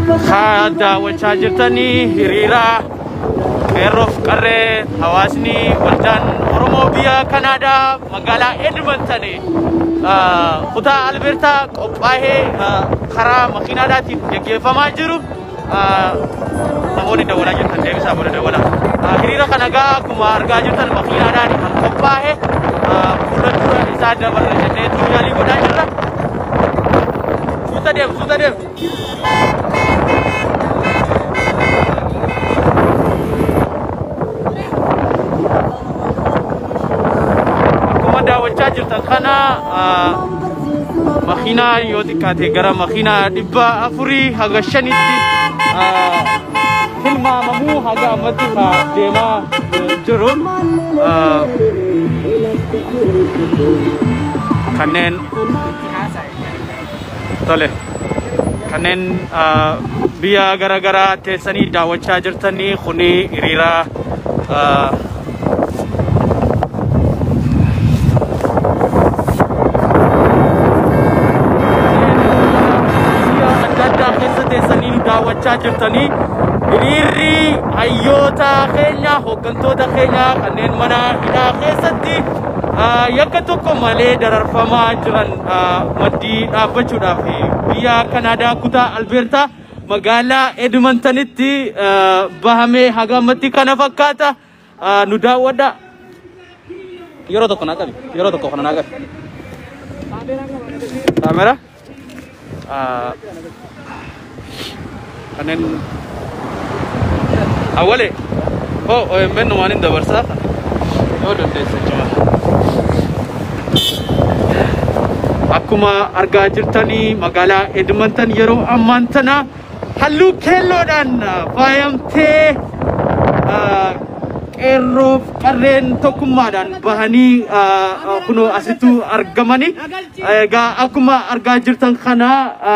haa daawwachaa jirtanii hiriira qeerroof qarree hawaasni waldaan Oromoo biyya Kanaadaa magaalaa Edmonton kutaa Albertaa qophaa'ee karaa makiinaadhaatiin geggeeffamaa jiru. Namoonni dawwalaa jirtan deebisaa booda dawwalaa. Hiriira kana gaa akkuma argaa jirtan makiinaadhaan kan qophaa'e fuula dura isaa dabarra jennee yaalii godhaa jirra. Suuta deemu, suuta deemu. Akkuma daawwachaa jirtan kana makiinaa yoo xiqqaate gara makiinaa dhibba afurii haga shanitti tilmaamamuu haga ammatti ka deemaa jiru. Kanneen tole kanneen biyya garaagaraa teessanii daawwachaa jirtanii kuni hiriira adda addaa keessa teessanii nu daawwachaa jirtanii hiriirri hayyoota keenya hooggantoota keenya kanneen mana hidhaa keessatti yakka tokko malee dararfamaa jiran maddii dhaabbachuudhaaf biyya kanaadaa kutaa albeertaa magaalaa edmontonitti bahamee haga ammatti kana fakkaata nu daawwadha yeroo tokko naa qabi yeroo tokko kana naa qabi kaamera kanneen awwale oh OMN waan hin dabarsaa yoo dandeesse cima akkuma argaa jirtanii magaalaa Edmonton yeroo ammaan tana halluu keelloodhaan faayamtee qeerroof qarreen tokkummaadhaan bahanii kunoo asitti argamanii egaa akkuma argaa jirtan kana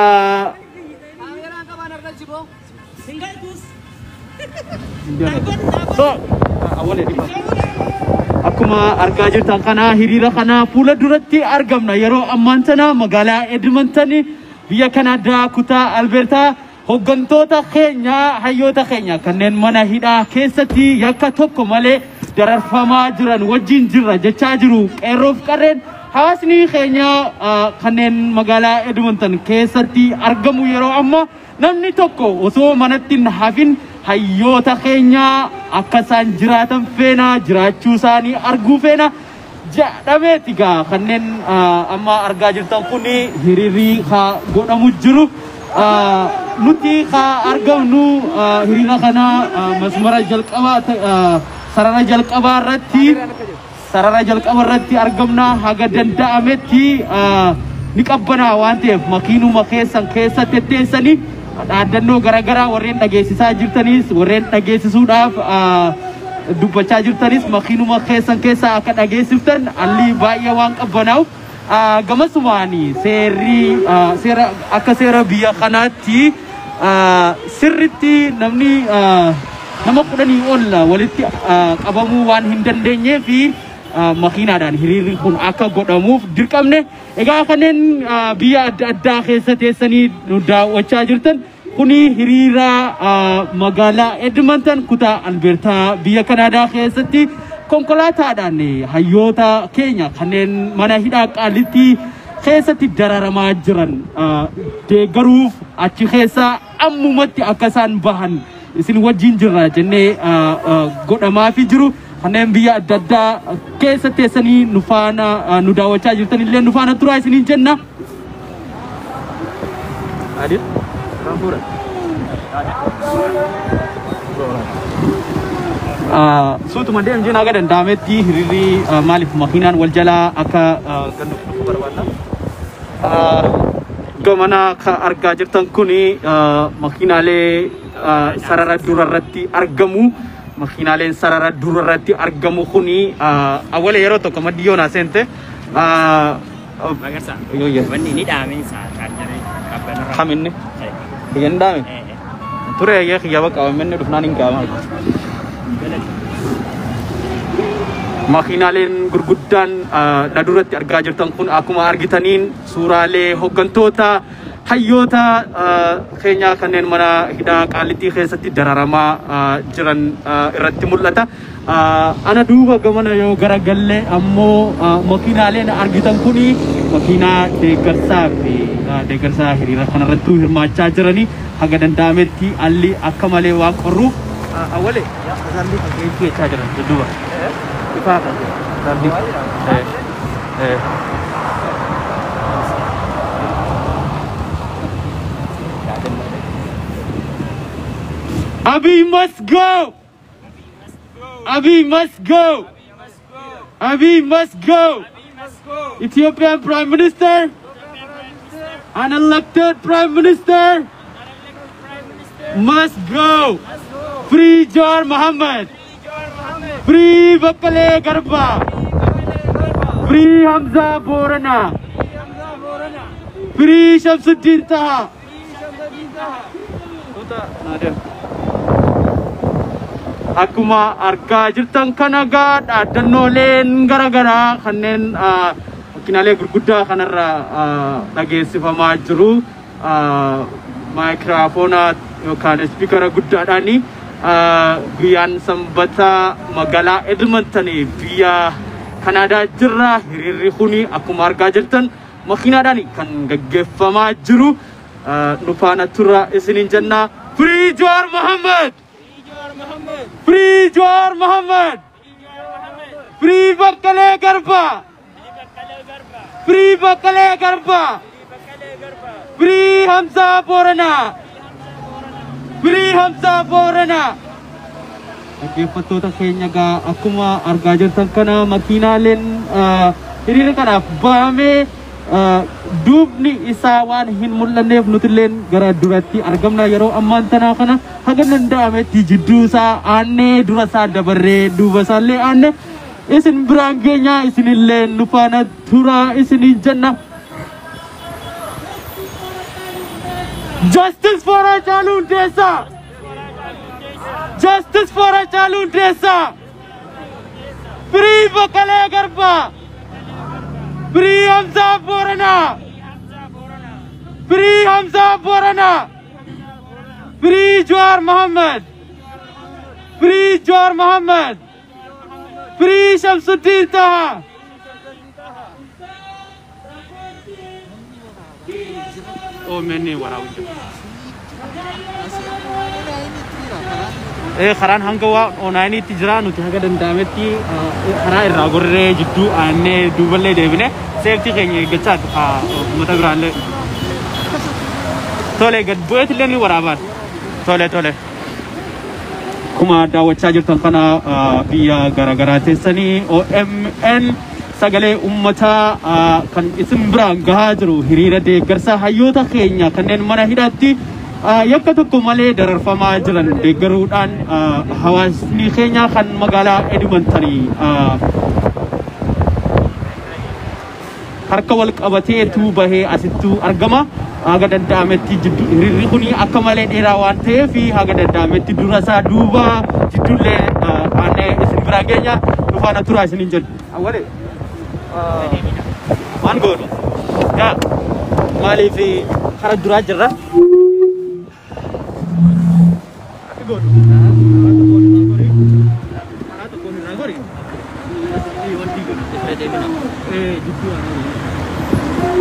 akkuma argaa jirtan kana hiriira kana fuula duratti argamna yeroo ammaan tana magaalaa Edmonton biyya Kanaadaa kutaa Albertaa hooggantoota keenya hayyoota keenya kanneen mana hidhaa keessatti yakka tokko malee dararfamaa jiran wajjin jirra jechaa jiru qeerroof qarreen hawaasni keenya kanneen magaalaa Edmonton keessatti argamu yeroo amma namni tokko osoo manatti hin hafin hayyoota keenya akka isaan jiraatan feena jiraachuu isaanii arguu feena jedhameeti gaa kanneen amma argaa jirtan kun hiriirri haa godhamu jiru. nuti haa argamnu hiriira kana masmara jalqabaa sarara jalqabaa irratti sarara jalqaba irratti argamna haga danda'ametti ni qabbanaa waan ta'eef makiinuma keessan keessa tetteessanii dhaadannoo garaagaraa warreen dhageessisaa jirtanis warreen dhageessisuudhaaf dubbachaa jirtanis makiinuma keessan keessa akka dhageessiftan alli baay'ee waan qabbanaa'uuf gamasumaani seerri seera akka seera biyya kanaatti sirritti namni nama kudhanii ol walitti qabamuu waan hin dandeenyee fi makiinaadhaan hiriirri kun akka godhamuuf dirqamne egaa kanneen biyya adda addaa keessa teessanii nu daawwachaa jirtan kuni hiriira magaalaa Edmonton kutaa Albertaa biyya Kanaadaa keessatti konkolaataadhaan hayyoota keenya kanneen mana hidhaa qaalitti keessatti dararamaa jiran deeggaruuf achi keessa ammumatti akka isaan bahan isin wajjin jirra jennee godhamaa fi jiru. kanneen biyya adda addaa keessa teessanii nu faana nu daawwachaa jirtan illee nu faana turaa isiniin jenna. Suutuma deemu jenna aga danda'ametti hiriirri maaliif makiinaan wal jalaa akka gannu dhufu barbaadna. Gamana kan argaa jirtan kuni makiinaalee sarara durarratti argamu. makiinaaleen sarara durarratti argamu kuni awwala yeroo tokko maddi yoo naa seente Magarsa. Yoo yes. Wanni ni dhaameen isaa chaarjarii qabbanarra. kaminne kiyyan daame ture yee kiyyaba qabamenne dhufnaan hin qaama makiinaaleen gurguddaan na duratti argaa jirtan kun akkuma argitaniin suuraalee hooggantoota hayyoota ah, keenyaa kanneen mana hidhaa qaallittii keessatti dararamaa ah, jiran ah, irratti mul'ata. Ah, Ana duuba gamana yoo garagalle ammoo ah, makiinaaleen argitan kuni makiinaa deeggarsaa fi ah, deeggarsaa hiriira kanarrattuu hirmaachaa jiranii haga danda'ametti alli akka malee waan qorruuf ah, awwalee asaalli kan jechaa jiran dudduuba. Ifaa kan asaalli. Eh, eh. Abiy must go! Abiy must go! Abiy must go! Ethiopian Prime Minister, unelected Prime Minister, must go! Free Jawar Mohammed! Free Bakale Garba! Free Hamza Borana! Free Shamsuddin Taha! Akkuma argaa jirtan kana gaa dhaadannooleen garaagaraa kanneen ah, makiinaalee gurguddaa kanarra ah, dhageessifamaa jiru. Ah, Maayikiraafoona yookaan ispiikara guddaadhaani ah, guyyaan sanbataa magaalaa Edmonton biyya Kanaadaa jirra. Hiriirri kuni akkuma argaa jirtan makiinaadhaan kan gaggeeffamaa jiru. Ah, Nu faana turra isiniin jenna. Free Jawar Mohammed! Free Jawar Mohammed! Free Bakkale Garba! Free Bakkale Garba! Free Hamza Borana! Free Hamza Borana! Dhaggeeffattoota keenya gaa akkuma argaa jirtan kana makiinaaleen ah, hiriira kanaaf bahamee ah, duubni isaa waan hin mul'anneef nutilleen gara duratti argamna yeroo ammaan tanaa kana haga danda'ametti jidduu isaa aannee dura isaa dabarree duuba isaallee aanne isin biraan keenya isinillee nu faana turaa isiniin jenna. Justice for Haacaaluu Hundeessaa! Justice for Haacaaluu Hundeessaa! Free Baqqalee Garbaa! Free Hamzaa Booranaa! Free Hamzaa Booranaa! Free Jawar Mohammed! Free Jawar Mohammed! Free Shamsuddin Taha! OMN waraabuu Eh, karaan hanga waa onaainiitti jira nuti haga danda'ametti eh, karaa irraa gorree jidduu aannee duuballee deebine seeftii keenya eeggachaa ah, uummata biraallee. Tole gad bu'eetillee ni waraabaan. Tole tole. Akkuma daawwachaa jirtan kana ah, biyya garaagaraa teessanii OMN sagalee uummataa ah, kan isin biraan gahaa jiru hiriira deeggarsa hayyoota keenya kanneen mana hidhaatti ah, yakka tokko malee dararfamaa jiran deeggaruudhaan ah, hawaasni keenya kan magaalaa Edmontanii ah, harka wal qabateetu bahee asittuu argama. Haga danda'ametti jiddu hiriirri kun akka malee dheeraa waan ta'eef haga danda'ametti dura isaa duuba jiddullee aanee isin biraa geenya dhufaana turaa isiniin jedhu. Awwalee waan goonu yaa maaliif kara duraa jirra? Akka goonu. Karaa tokkoon irraa gori. Wanti goonu. Eh, jidduu aanaa.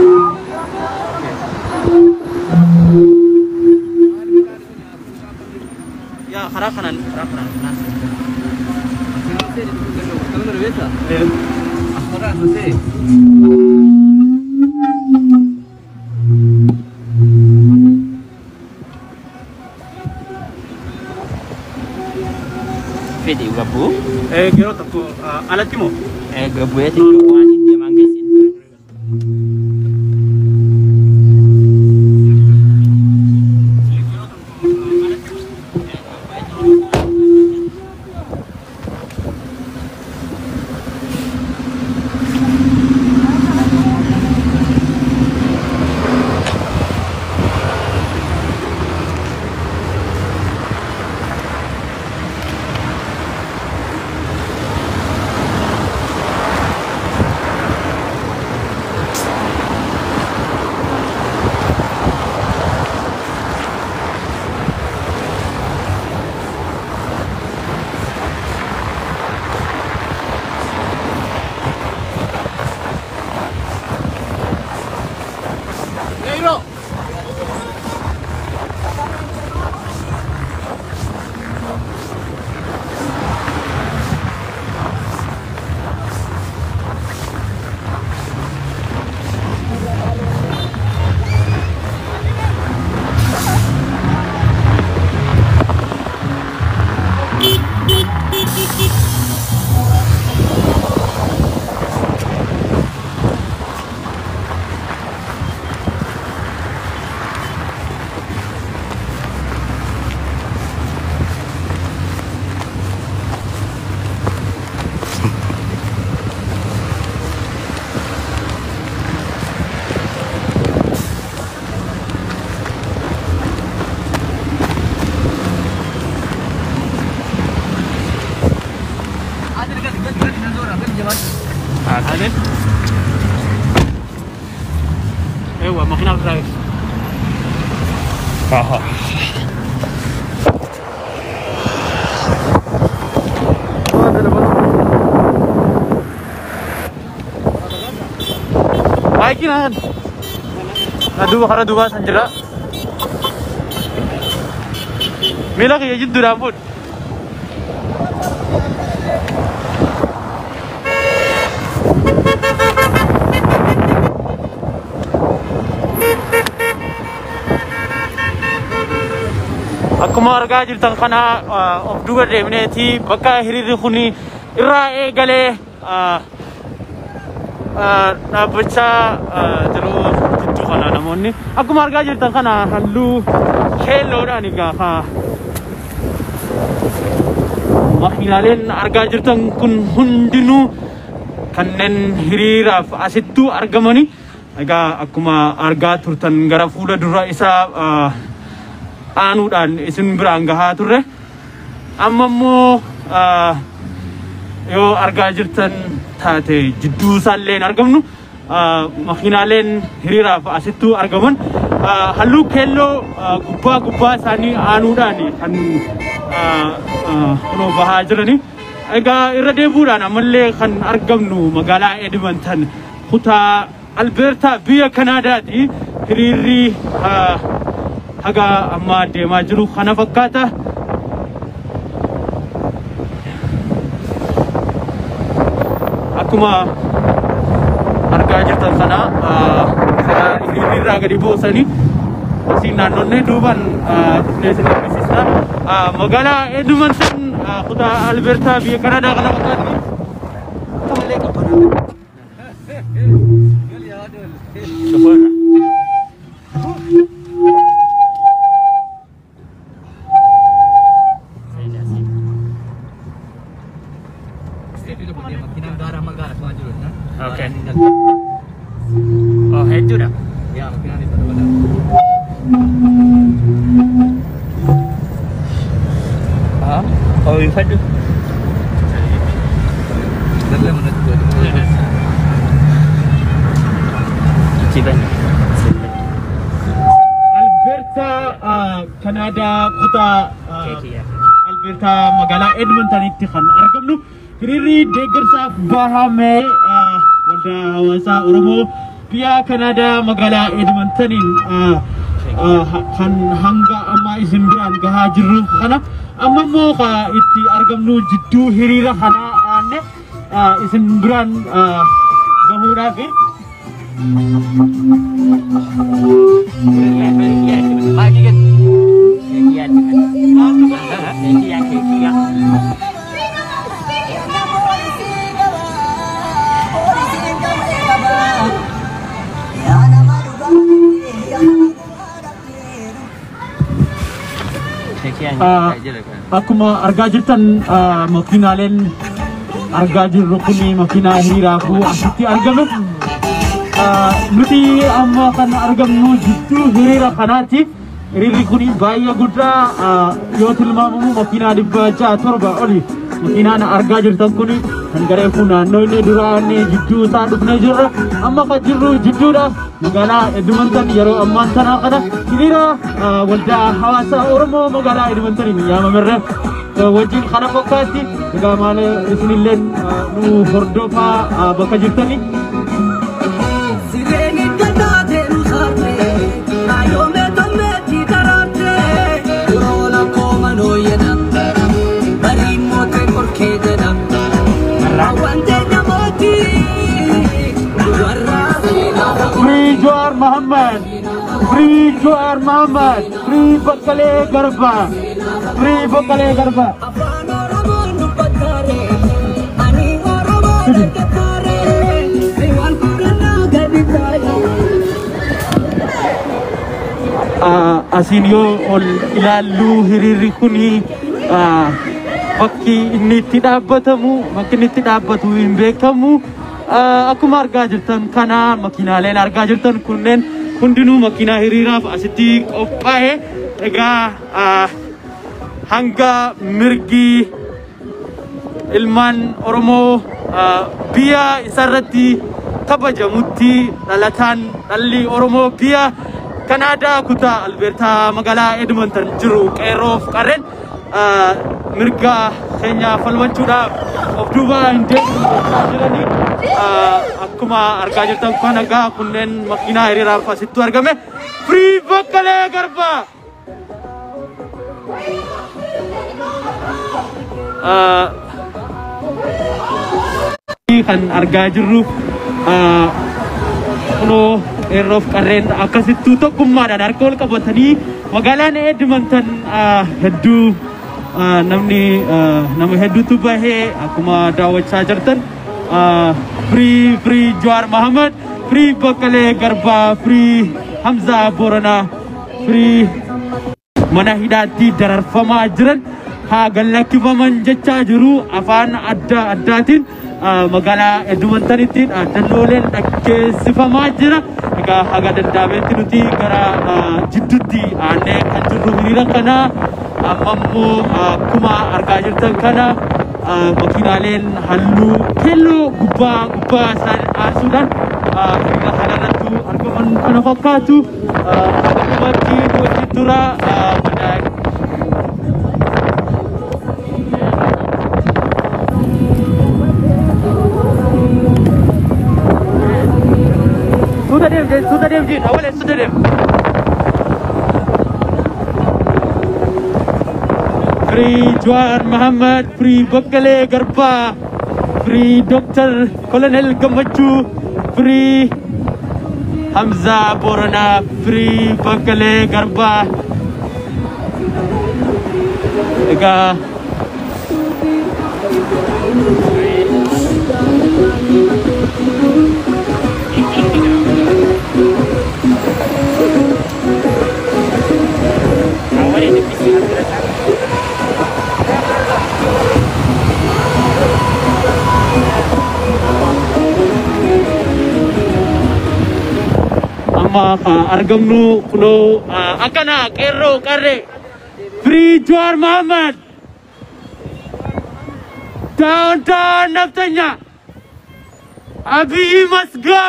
Ya, karaa kanan, karaa kanan. kanan. Eh, Fedhi gabbuu. eh, yeroo tokko ah, alatti moo? Gabbu'eeti waan hin deeman geessin. Baayyinaan. Na duuba kara duubaa san jira. Miila kiyya jidduudhaan fuudh. Akkuma argaa jirtan kana ah, of duuba deemneeti bakka hiriirri kun irraa eegalee ah, ah, dhaabbachaa ah, jiru jidduu kana namoonni. Akkuma argaa jirtan kana halluu keelloodhaan egaa haa makiinaaleen argaa jirtan kun hundinuu kanneen hiriiraaf asittuu argamani. Egaa akkuma argaa turtan gara fuula dura isaa ah, aanuudhaan isin biraan gahaa turre. Amma immoo ah, yoo argaa jirtan taate jidduu isaallee hin argamnu ah, makiinaaleen hiriiraaf asittuu argaman ah, halluu keelloo ah, gubbaa gubbaa isaanii aanuudhaan kan ah, ah, kunoo bahaa jirani. Egaa irra deebuudhaan ammallee kan argamnu magaalaa Edmonton kutaa Albeertaa biyya Kanaadaati. Hiriirri ah, haga amma deemaa jiru kana fakkaata. Akkuma argaa jirtan kana ah, karaa hiriirraa gadi buusanii asiin naannonnee duubaan ah, dhufnee isin agarsiisna. Ah, Magaalaa Edmonton ah, kutaa Albeertaa biyya Kanaadaa kana fakkaatti. Akkamalee qabbanaadha. Shofoorra. Okay. Oh, hedduudha. Ah, oh, ifadhu. Siban. Alberta ah, Kanaadaa kutaa ah, Keekiya. Albertaa magaalaa Edmontonitti kan argamnu hiriirri deeggarsaaf bahame ah, waldaa hawaasaa Oromoo biyya Kanaadaa magaalaa Edmontoniin ah, ah, ha- kan hanga amma isin biraan gahaa jirru kana amma immoo ka itti argamnu jidduu hiriira kanaa aanne ah, isin biraan ah, gahuudhaaf Ah, Akkuma argaa jirtan ah, makiinaaleen argaa jirru kun makiinaa hiriiraafuu asitti argame. Ah, Nuti amma kan argamnu jidduu hiriira kanaatti. Hiriirri kun baay'ee guddaa ah, yoo tilmaamamu makiinaa dhibba ja'a torba oli. Makiinaan argaa jirtan kun kan garee kun naannoo inni duraan jidduu isaa dhufnee jirra. Amma kan jirru jidduudha. Magaalaa Edmonton yeroo ammaan tanaa kana hiriira ah, waldaa hawaasa Oromoo magaalaa Edmontoniin yaamamerra eh, wajjin kana fakkaatti. Egaa maal isinilleen ah, nu hordofaa ah, bakka jirtanii. Sireni gadate rusate, ayome tometi tarate, Corona koma no yena, barimo te porque jena, awante nyamoti, duarra sina Free Jawar Muhammad. Free Jawar Muhammad. Free Bakale Garba. Free Bakale Garba. afan oromo nubatare, ani oromo nakatare, riwan kurana gaditaya. Ah, Asiin yoo ol ilaallu hiriirri kuni ah, bakki inni itti dhaabbatamu bakki inni itti dhaabbatu hin beekamu. Ah, Akkuma argaa jirtan kana makiinaaleen argaa jirtan kunneen hundinuu makiinaa hiriiraaf asitti qophaa'e. Egaa ah, hanga mirgi ilmaan Oromoo ah, biyya isarratti kabajamutti dhalataan dhalli Oromoo biyya Kanaadaa kutaa Albeertaa magaalaa Edmonton jiru qeerroof qarreen ah, mirga keenya falmachuudhaaf of duuba hin deemne jechaa jiranii Ah, akkuma argaa jirtan kan egaa kunneen makiinaa hiriiraaf asittu argame Firii Baqqalee Garbaa. Ah, kan argaa jirru ah, kunoo qeerroof qarreen akkasittuu tokkummaadhaan harka wal qabatanii magaalaan Edmonton ah, hedduu ah, namni ah, nama hedduutu bahee akkuma daawwachaa jirtan ah, Firii Firii Jawaar Mahamad Firii Baqqalee Garbaa Firii Hamzaa Booranaa Firii mana hidhaatti dararfamaa jiran haa gallakkifaman jechaa jiru afaan adda addaatiin ah, magaalaa Edmontonitti dhaadannooleen dhaggeessifamaa jira. Egaa haga danda'ametti nuti gara ah, jidduutti aannee kan jirru hiriira kana amma immoo ah, akkuma argaa jirtan kana ah, makiinaaleen halluu keelloo gubbaa gubbaa isaanii aarsuudhaan ah, hiriira kanarrattu argaman kana fakkaatu. Ah, Haga dhumatti nuti dura ah, mana Sudah diam, Jin. Sudah diam, Jin. Awal sudah diam. Free Juan Muhammad, Free Bakkale Garba, Free Dr. Colonel Gamachu, Free Hamza Borana, Free Bakkale Garba. Egaa Awal itu bisa bergerak. amma ka argamnu kunoo ah, akkana qeerroo qarree Free Jawar Muhammad down down naftanya Abiy must go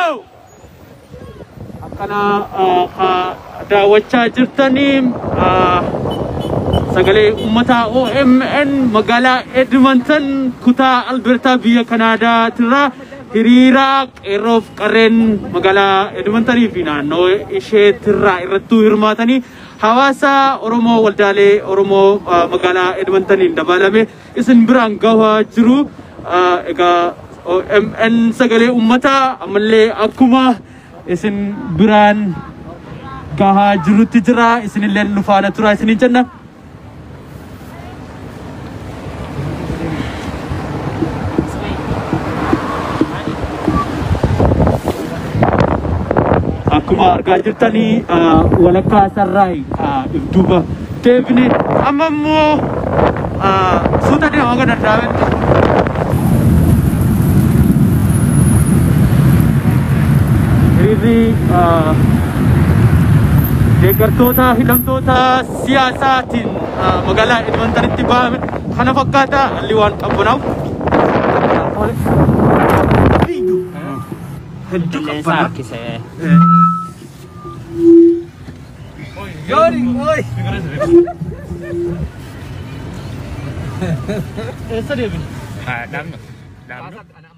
akkana ah, ka daawwachaa jirtanii ah, sagalee uummataa OMN magaalaa Edmonton kutaa Albertaa biyya Kanaadaa hiriira qeerroof qarreen magaalaa Edmontonii fi naannoo isheetirraa irrattuu hirmaatanii hawaasa Oromoo waldaalee Oromoo ah, magaalaa Edmontoniin dabalame isin biraan gahaa jiru. Ah, Egaa OMN sagalee uummataa ammallee akkuma isin biraan gahaa jirutti jira isinillee nu faana tura isiniin jenna. akkuma argaa jirtanii ah, walakkaa sarraay ibduuba deebine amma immoo ah, suuta deemaa kan danda'ametti hiriirri ah, deeggartoota hidhamtoota siyaasaatiin ah, magaalaa Edmontonitti bahame kana fakkaata alli waan qabbanaaf hedduu Lensa qabbanaa kisah. Yori, oi. Esa dia bin. Ah, dam. Dam.